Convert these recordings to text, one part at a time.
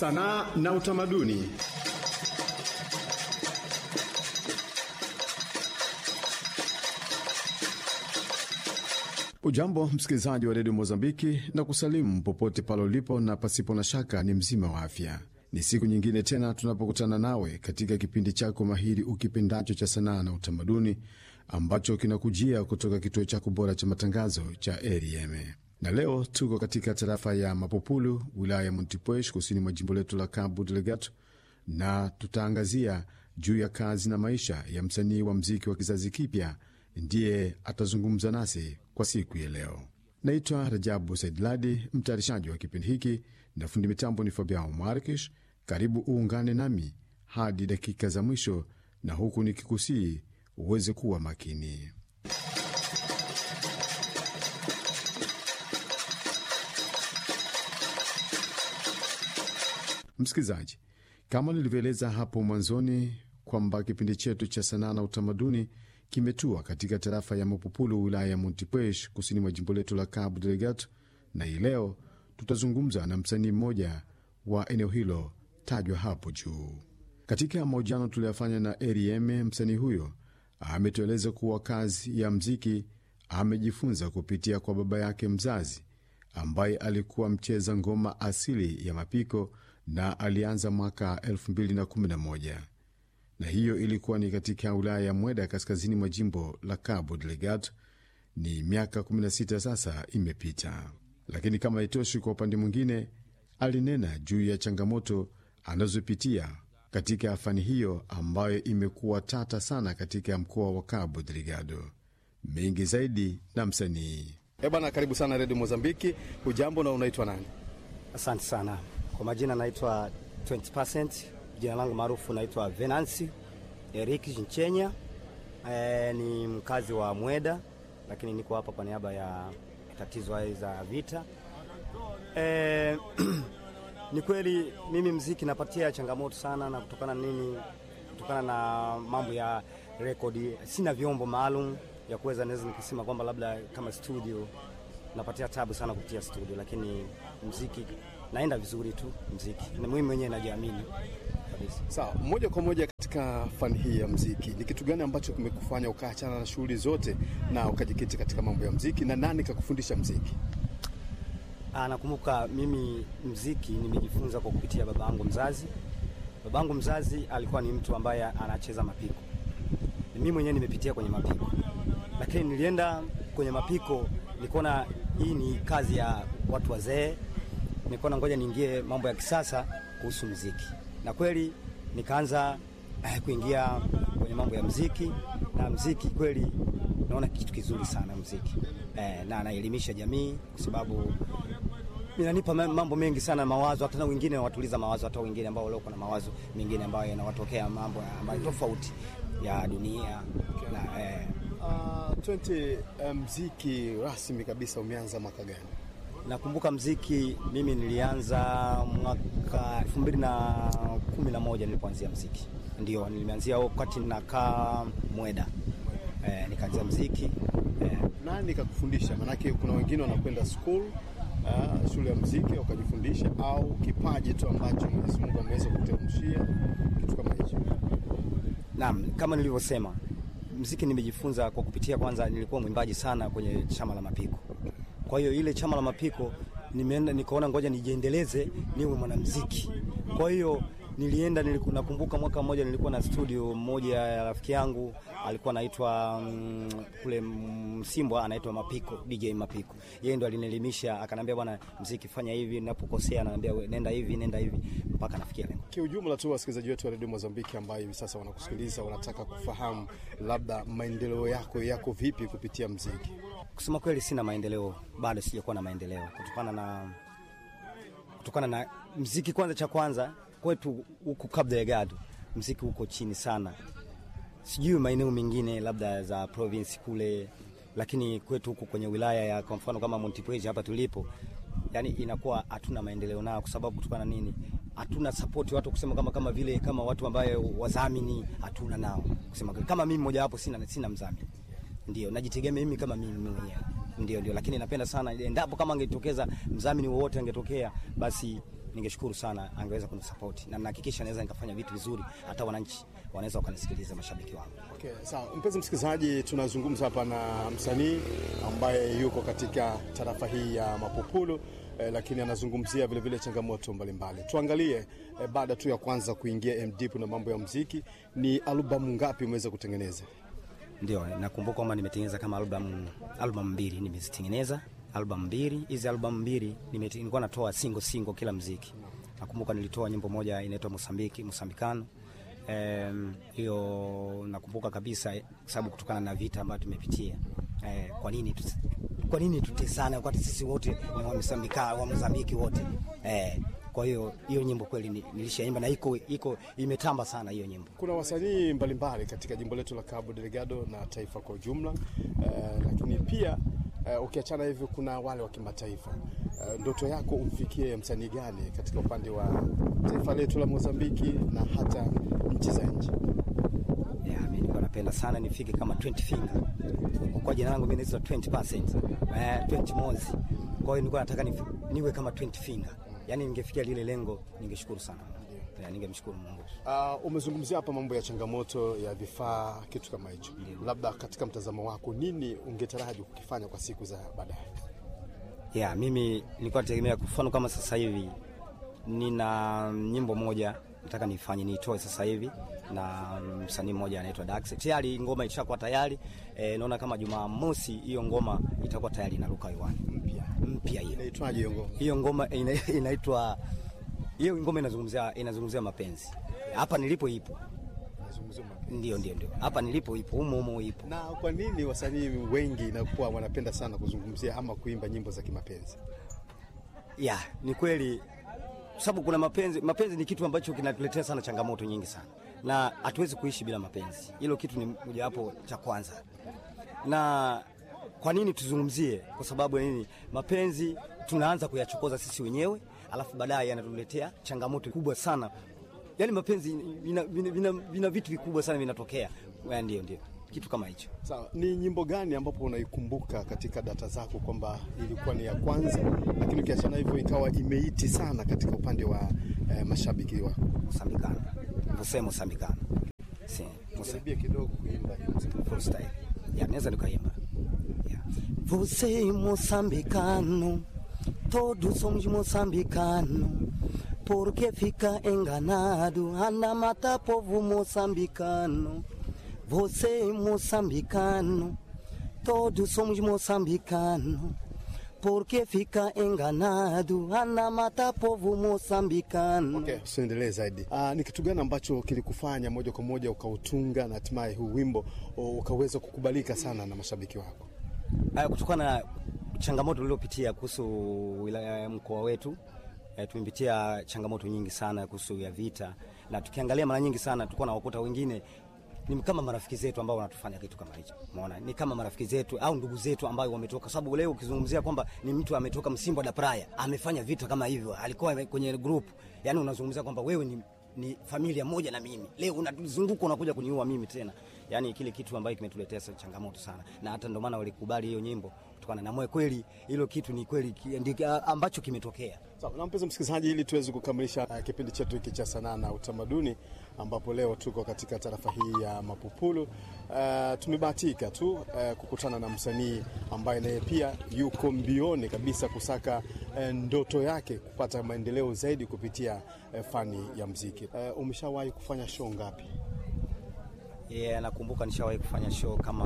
sanaa na utamaduni. Ujambo msikilizaji wa redio Mozambiki na kusalimu popote pale ulipo, na pasipo na shaka ni mzima wa afya. Ni siku nyingine tena tunapokutana nawe katika kipindi chako mahiri ukipendacho cha sanaa na utamaduni ambacho kinakujia kutoka kituo chako bora cha matangazo cha RFM. Na leo tuko katika tarafa ya Mapopulu, wilaya ya Montepuez, kusini mwa jimbo letu la Cabo Delgado, na tutaangazia juu ya kazi na maisha ya msanii wa mziki wa kizazi kipya ndiye atazungumza nasi kwa siku ya leo. Naitwa Rajabu Saidladi, mtayarishaji wa kipindi hiki, na fundi mitambo ni Fabiao Markish. Karibu uungane nami hadi dakika za mwisho, na huku nikikusii uweze kuwa makini. Msikilizaji, kama nilivyoeleza hapo mwanzoni kwamba kipindi chetu cha sanaa na utamaduni kimetua katika tarafa ya Mapupulu, wilaya ya Montepuez, kusini mwa jimbo letu la Cabo Delgado, na hii leo tutazungumza na msanii mmoja wa eneo hilo tajwa hapo juu. Katika mahojiano tuliyofanya na RFM, msanii huyo ametueleza kuwa kazi ya mziki amejifunza kupitia kwa baba yake mzazi ambaye alikuwa mcheza ngoma asili ya mapiko na alianza mwaka 2011 na hiyo ilikuwa ni katika wilaya ya Mweda kaskazini mwa jimbo la Cabo Delgado. Ni miaka 16 sasa imepita, lakini kama haitoshi, kwa upande mwingine alinena juu ya changamoto anazopitia katika fani hiyo ambayo imekuwa tata sana katika mkoa wa Cabo Delgado. Mengi zaidi na msanii E bwana, karibu sana redio Mozambiki. Hujambo na unaitwa nani? Asante sana kwa majina, naitwa 20%. Jina langu maarufu naitwa Venansi Eric Nchenya. E, ni mkazi wa Mweda, lakini niko hapa kwa niaba ya tatizo haya za vita. E, ni kweli mimi mziki napatia changamoto sana, na kutokana nini, kutokana na mambo ya rekodi, sina vyombo maalum ya kuweza naweza nikisema kwamba labda kama studio napatia tabu sana kupitia studio, lakini mziki naenda vizuri tu. Mziki na mimi mwenyewe najiamini kabisa. Sawa, moja kwa moja katika fani hii ya mziki, ni kitu gani ambacho kimekufanya ukaachana na shughuli zote na ukajikiti katika mambo ya mziki, na nani kakufundisha mziki? Ah, nakumbuka mimi mziki nimejifunza kwa kupitia baba yangu mzazi. Baba yangu mzazi alikuwa ni mtu ambaye anacheza mapiko, mimi mwenyewe nimepitia kwenye mapiko lakini nilienda kwenye mapiko nikaona hii ni kazi ya watu wazee, nikaona ngoja niingie mambo ya kisasa kuhusu mziki, na kweli nikaanza eh, kuingia kwenye mambo ya mziki. Na mziki kweli naona kitu kizuri sana mziki eh, na naelimisha jamii kwa sababu inanipa mambo mengi sana mawazo, hata wengine watuliza mawazo, hata wengine ambao walioko na mawazo mengine ambayo yanawatokea mambo ambayo tofauti ya dunia na eh, Uh, 20 uh, mziki rasmi kabisa umeanza mwaka gani? Nakumbuka mziki mimi nilianza mwaka elfu mbili na kumi na moja nilipoanzia mziki, ndio nilianzia wakati nakaa Mweda eh, nikaanzia mziki eh. Nani kakufundisha? Maanake kuna wengine wanakwenda school uh, shule ya mziki wakajifundisha, au kipaji tu ambacho Mwenyezi Mungu ameweza kuteremshia kitu kama hicho? Naam, kama nilivyosema mziki nimejifunza kwa kupitia, kwanza nilikuwa mwimbaji sana kwenye chama la mapiko. Kwa hiyo ile chama la mapiko nimeenda nikaona ngoja nijiendeleze niwe mwanamziki. Kwa hiyo nilienda niliku, nakumbuka mwaka mmoja nilikuwa na studio moja ya rafiki yangu alikuwa anaitwa mm, kule Msimbwa anaitwa Mapiko, DJ Mapiko. Yeye ndo alinielimisha akaniambia, bwana, mziki fanya hivi, ninapokosea ananiambia nenda hivi, nenda hivi mpaka nafikia lengo. Kiujumla tu wasikilizaji wetu wa redio Mozambiki ambao hivi sasa wanakusikiliza wanataka kufahamu labda maendeleo yako yako vipi kupitia mziki. Kusema kweli, sina maendeleo bado, sijakuwa na maendeleo kutokana na kutokana na mziki. Kwanza cha kwanza kwetu huku Cabo Delgado mziki uko chini sana, sijui maeneo mengine labda za province kule, lakini kwetu huku kwenye wilaya ya kwa mfano kama Montepuez hapa tulipo, yani inakuwa hatuna maendeleo nao, kwa sababu kutokana nini? Hatuna support watu kusema kama kama vile kama watu ambayo wadhamini hatuna nao kusema kama mimi mmoja wapo, sina sina mdhamini, ndio najitegemea mimi kama mimi mwenyewe ndio ndio, lakini napenda sana endapo kama angetokeza mdhamini wowote angetokea, basi ningeshukuru sana angeweza kunisapoti na nahakikisha naweza nikafanya vitu vizuri, hata wananchi wanaweza wakanisikiliza, mashabiki wangu. Okay, sawa. Mpenzi msikilizaji, tunazungumza hapa na msanii ambaye yuko katika tarafa hii ya Mapupulu eh, lakini anazungumzia vile vile changamoto mbalimbali. Tuangalie eh, baada tu ya kwanza kuingia MDP na mambo ya muziki, ni albamu ngapi umeweza kutengeneza? Ndio, nakumbuka kwamba nimetengeneza kama albamu albamu mbili nimezitengeneza albamu mbili. Hizi albamu mbili nimete- nilikuwa natoa single single kila mziki. Nakumbuka nilitoa nyimbo moja inaitwa Mosambiki, Mosambikano. Em, hiyo nakumbuka kabisa eh, kwa sababu kutokana na vita ambavyo tumepitia. Eh, kwa nini tusi- kwa nini tutesane wakati sisi wote ni wa Mosambika, wa Mozambiki wote. Eh, kwa hiyo hiyo nyimbo kweli ni- nilishaimba na iko iko imetamba sana hiyo nyimbo. Kuna wasanii mbalimbali katika jimbo letu la Cabo Delgado na taifa kwa ujumla eh, lakini pia eh, ukiachana hivyo, kuna wale wa kimataifa eh, ndoto yako umfikie msanii gani katika upande wa taifa letu la Mozambiki na hata nchi za nje? Yeah, mimi nilikuwa napenda sana nifike kama 20 finger. Kwa jina langu mimi naitwa 20%. Eh, 20 mozi. Kwa hiyo nilikuwa nataka nifi- niwe kama 20 finger. Yaani ningefikia lile lengo, ningeshukuru sana. Yeah, ningemshukuru Mungu. Uh, umezungumzia hapa mambo ya changamoto ya vifaa, kitu kama hicho. Labda katika mtazamo wako, nini ungetaraji kukifanya kwa siku za baadaye? Yeah, mimi nilikuwa nategemea kwa mfano kama sasa hivi nina nyimbo moja nataka nifanye niitoe sasa hivi na msanii mmoja anaitwa Dax. Tayari ngoma ishakuwa tayari. E, naona kama Jumamosi hiyo ngoma itakuwa tayari inaruka hewani. Mpya Mpya hiyo. inaitwaje hiyo ngoma? hiyo ngoma ina- inaitwa hiyo ngoma inazungumzia inazungumzia mapenzi. Hapa nilipo ipo, Nazungumzia mapenzi. ndio ndio ndio, hapa nilipo ipo, humo humo ipo. Na kwa nini wasanii wengi inakuwa wanapenda sana kuzungumzia ama kuimba nyimbo za kimapenzi? Ya, ni kweli sababu kuna mapenzi. Mapenzi ni kitu ambacho kinatuletea sana changamoto nyingi sana, na hatuwezi kuishi bila mapenzi. Hilo kitu ni mojawapo cha kwanza. Na kwa nini tuzungumzie? Kwa sababu ya nini? Mapenzi tunaanza kuyachokoza sisi wenyewe, alafu baadaye yanatuletea changamoto kubwa sana. Yaani mapenzi vina, vina, vina, vina vitu vikubwa sana vinatokea. Ya, Ndio, ndio kitu kama hicho. Sawa, ni nyimbo gani ambapo unaikumbuka katika data zako kwamba ilikuwa ni ya kwanza, lakini ukiachana hivyo ikawa imeiti sana katika upande wa eh, mashabiki wako? Mosambikano, você Mosambikano, sim, Moça- Karibia kidogo kuimba hiyo muziki. freestyle. Ya, naweza nikaimba. Ya. Você moçambicano, todos somos moçambicano. Por que fica enganado? Anda mata povo moçambicano. Você moçambicano, todos somos moçambicano. Por que fica enganado? Anda mata povo moçambicano. Okay, usiendelee zaidi. Ah, ni kitu gani ambacho kilikufanya moja kwa moja ukautunga na hatimaye huu wimbo o, ukaweza kukubalika sana na mashabiki wako? Haya, kutokana na changamoto tuliopitia kuhusu wilaya ya mkoa wetu e, tumepitia changamoto nyingi sana kuhusu ya vita, na tukiangalia mara nyingi sana tulikuwa na wakuta wengine ni kama marafiki zetu ambao wanatufanya kitu kama hicho. Umeona, ni kama marafiki zetu au ndugu zetu ambao wametoka, sababu leo ukizungumzia kwamba ni mtu ametoka Msimbo da Praia amefanya vita kama hivyo, alikuwa kwenye group, yani unazungumzia kwamba wewe ni ni familia moja na mimi, leo unatuzunguka unakuja kuniua mimi tena. Yani kile kitu ambacho kimetuletea sa- changamoto sana, na hata ndio maana walikubali hiyo nyimbo kutokana na moyo. Kweli hilo kitu ni kweli ki- ndi- ambacho kimetokea. Sawa, na mpenzi msikilizaji, ili tuweze kukamilisha uh, kipindi chetu hiki cha sanaa na utamaduni, ambapo leo tuko katika tarafa hii ya Mapupulu. Uh, tumebahatika tu uh, kukutana na msanii ambaye naye pia yuko mbioni kabisa kusaka uh, ndoto yake kupata maendeleo zaidi kupitia uh, fani ya mziki. Uh, umeshawahi kufanya show ngapi? Yeah, nakumbuka nishawahi kufanya show kama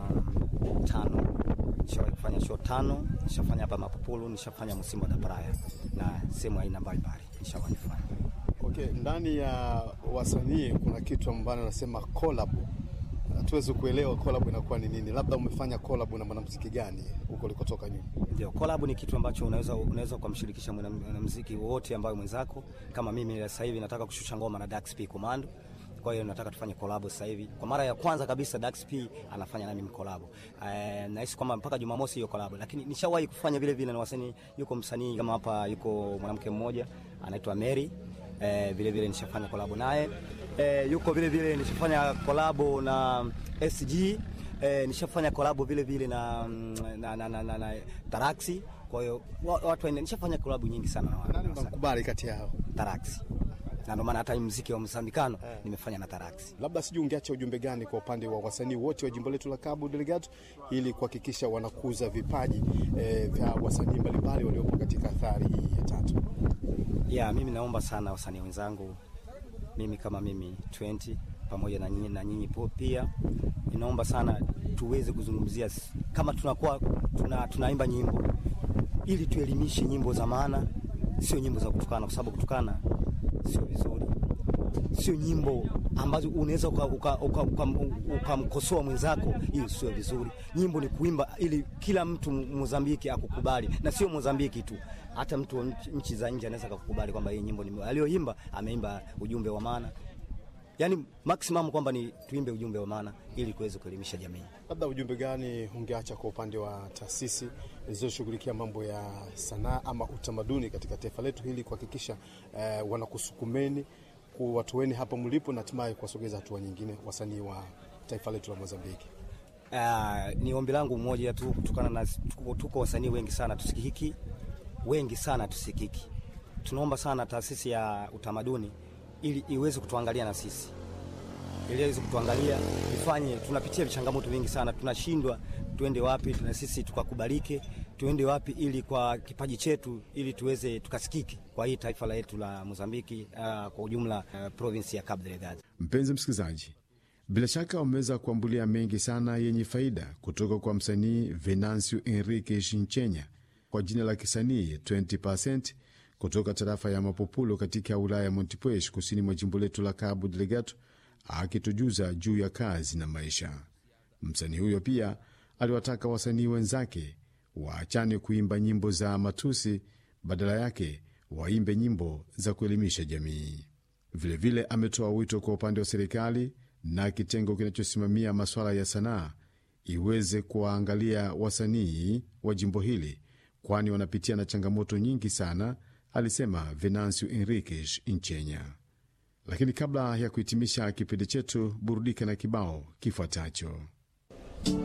tano. Nishawahi kufanya show tano, nishafanya hapa Mapupulu, nishafanya Msimbo da Praia na sehemu aina mbalimbali nishawahi kufanya. Okay, ndani ya wasanii kuna kitu ambacho nasema collab. Hatuwezi kuelewa collab inakuwa ni nini. Labda umefanya collab na mwanamuziki gani huko ulikotoka nyuma? Ndio, collab ni kitu ambacho unaweza unaweza kumshirikisha mwanamuziki wote ambaye mwenzako. Kama mimi sasa hivi nataka kushusha ngoma na Dax P Commando. Kwa hiyo nataka tufanye collab sasa hivi. Kwa mara ya kwanza kabisa Dax P anafanya na mimi collab. Eh, nahisi kwamba mpaka Jumamosi hiyo collab. Lakini nishawahi kufanya vile vile na wasanii, yuko msanii kama hapa yuko mwanamke mmoja anaitwa Mary. Eh, vile vile nishafanya collab naye. Eh, yuko vile vile nishafanya collab na SG. Eh, nishafanya kolabo vile vile na, na, na, na, na, na Taraxi. Kwa hiyo wa- watu waende, nishafanya klabu nyingi sana na wa- Nani na wasanii. unamkubali kati yao? Tarax, na ndio maana hata hii muziki wa msambikano nimefanya na Tarax. Labda sijui ungeacha ujumbe gani kwa upande wa wasanii wote wa jimbo letu la Cabo Delgado ili kuhakikisha wanakuza vipaji eh, vya wasanii mbalimbali waliopo katika athari hii ya tatu. ya mimi naomba sana wasanii wenzangu, mimi kama mimi 20 pamoja na nyinyi na nyinyi po pia, ninaomba sana tuweze kuzungumzia s- kama tunakuwa tuna, tunaimba nyimbo ili tuelimishe nyimbo za maana, sio nyimbo za kutukana, kwa sababu kutukana sio vizuri, sio nyimbo ambazo unaweza ukamkosoa uka, uka, uka, ukamkosoa mwenzako, hiyo sio vizuri. Nyimbo ni kuimba ili kila mtu Mozambiki akukubali, na sio Mozambiki tu, hata mtu wa nchi- nchi za nje anaweza kukubali kwamba hii nyimbo ni aliyoimba, ameimba ujumbe wa maana. Yani maximum kwamba ni tuimbe ujumbe wa maana ili kuweza kuelimisha jamii. Labda ujumbe gani ungeacha kwa upande wa taasisi zilizoshughulikia mambo ya sanaa ama utamaduni katika taifa letu hili kuhakikisha eh, wanakusukumeni kuwatoeni hapa mlipo na hatimaye kuwasogeza hatua nyingine wasanii wa taifa letu la Mozambiki? Uh, ni ombi langu mmoja tu, kutokana na tuko, tuko wasanii wengi sana tusikiki, wengi sana tusikiki. Tunaomba sana taasisi ya utamaduni ili iweze kutuangalia na sisi, ili iweze kutuangalia ifanye. Tunapitia changamoto vingi sana, tunashindwa tuende wapi, na sisi tukakubalike, tuende wapi ili kwa kipaji chetu, ili tuweze tukasikiki kwa hii taifa letu la Mozambiki, uh, kwa ujumla uh, province ya Cabo Delgado. Mpenzi msikilizaji, bila shaka umeweza kuambulia mengi sana yenye faida kutoka kwa msanii Venancio Enrique Shinchenya kwa jina la kisanii 20% kutoka tarafa ya Mapupulo katika wilaya ya Montepuez kusini mwa jimbo letu la Cabo Delgado, akitujuza juu ya kazi na maisha. Msanii huyo pia aliwataka wasanii wenzake waachane kuimba nyimbo za matusi, badala yake waimbe nyimbo za kuelimisha jamii. Vilevile ametoa wito kwa upande wa serikali na kitengo kinachosimamia masuala ya sanaa iweze kuwaangalia wasanii wa jimbo hili, kwani wanapitia na changamoto nyingi sana, alisema Venancio Enriquez Nchenya. Lakini kabla ya kuhitimisha kipindi chetu, burudika na kibao kifuatacho.